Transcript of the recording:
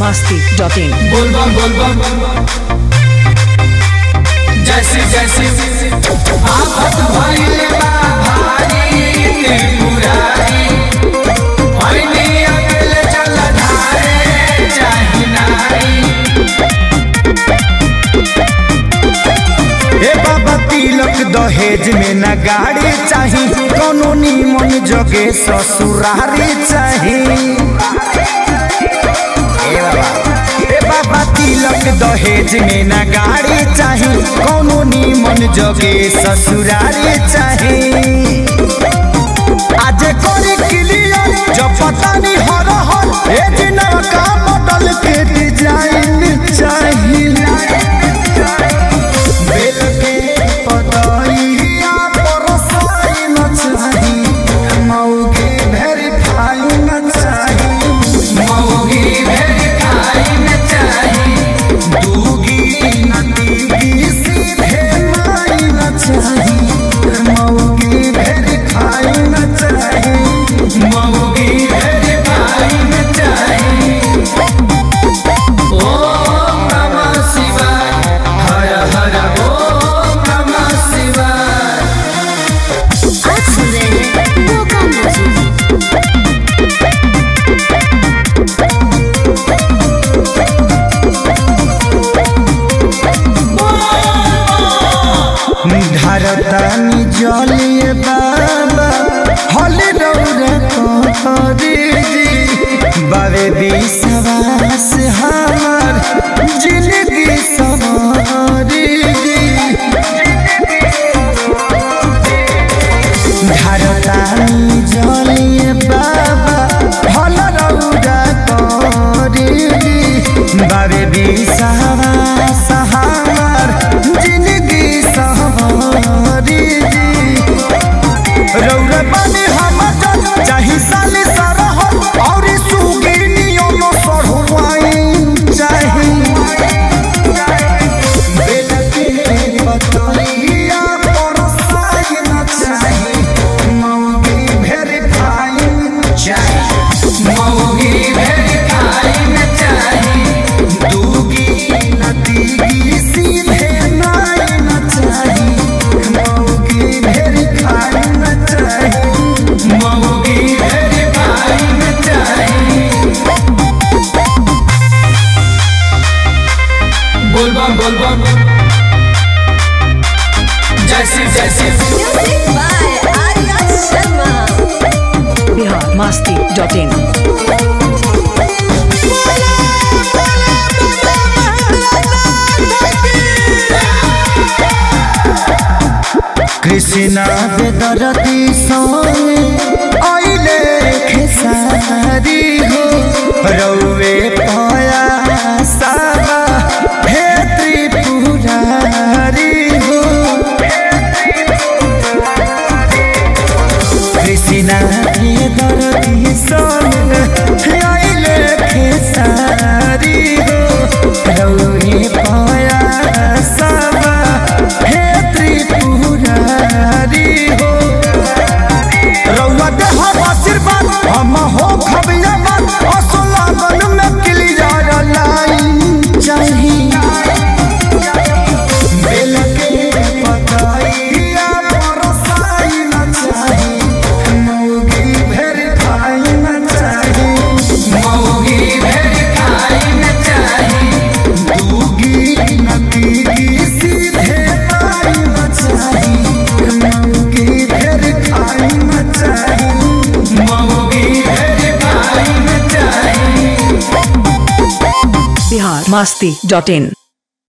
masti.in बोलबम बोलबम जैसे जैसे आफत भइले बा भारी त्रिपुरारी भइले अकेले चल धारे चाही नारी हे बाबा तिलक दहेज में न गाड़ी चाही कोनो निमन जगे ससुरारी चाही हे बाबा हे बाबा तिलक दहेज में न गाड़ी चाही कोनो निमन जगे ससुरारी चाही आज करे क्लियर जब पता नहीं हो रहा ए जिना का मॉडल के डिजाइन चाहिए बेल के पतइया पर साइन चाही मौगे वेरीफाई न चाही मौगी भेड़ खाई में चाही दूगी नदी सीधे माई न चाही मौगे वेरीफाई न चाही मौगी भेड़ खाई में चाही ओम नमः शिवाय हर हर ओम नमः शिवाय आज सुन रहे हैं वो काम नजीब धरतानी जलिए बाबा हले रौरा कहरी जी बाबे विश्वास हमार जिंदगी सवारी जी धरतानी जलिए बाबा हले रौरा कहरी जी बाबे विश्वास हमार जिंदगी सवारी जी रौरा बने हम जज चाही साले सारा हो और सुगी नियम सढ़वाई चाही बेल के पतइया पर साइन चाही मौगी वेरीफाई चाही मौगी भेड़ खाई में चाही दूगी नदी सीधे नाई न चाही मौगी वेरीफाई न चाही मौगी भेड़ खाई में चाही बोलबम बोलबम जैसे जैसे music by Arya Sharma Bihar masti.in Krishna बेदरती सोने आइले खेसारी हो रौवे पाया साबा हे त्रिपुरारी हो कृष्णा बेदरती सोने आइले खेसारी हो रौवे पाया साबा हे त्रिपुरारी हो रउआ दे हम आशीर्वाद हम हो खबिया बात असला बन में क्लियर लाइन चाही बेल के पतइया पर साइन चाही मौगी वेरीफाई न चाही मौगी भेड़ खाई में चाही दूगी नदी सीधे पाई न चाही मौगी वेरीफाई न चाही मौगी भेड़ खाई में चाही Bihar masti.in